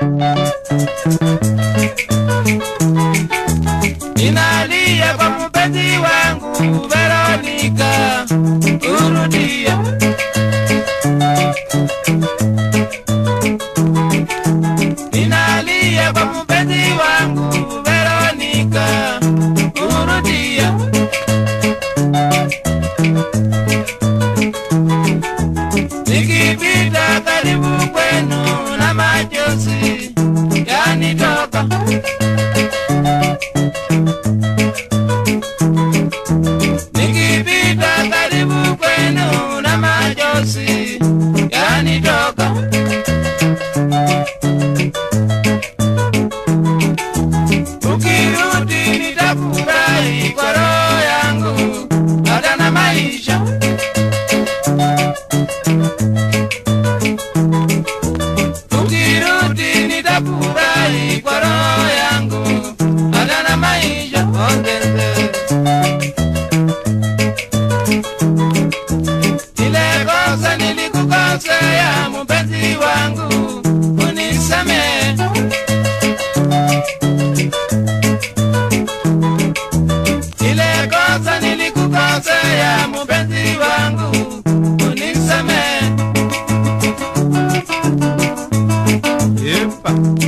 Ninalia kwa mpenzi wangu Veronica, urudie. Ninalia kwa mpenzi wangu Veronica, urudie. Nikipita karibu kwenu na machozi yanitoka. Nikipita karibu kwenu na machozi yanitoka. Ukirudi nitafurahi kwa roho yangu hata na maisha. Ukirudi nitafurahi kwa roho yangu hata na maisha. Ongeze. Ile kosa nilikukosea mpenzi wangu, unisamehe. Ile kosa nilikukosea mpenzi wangu, unisamehe. Yepa.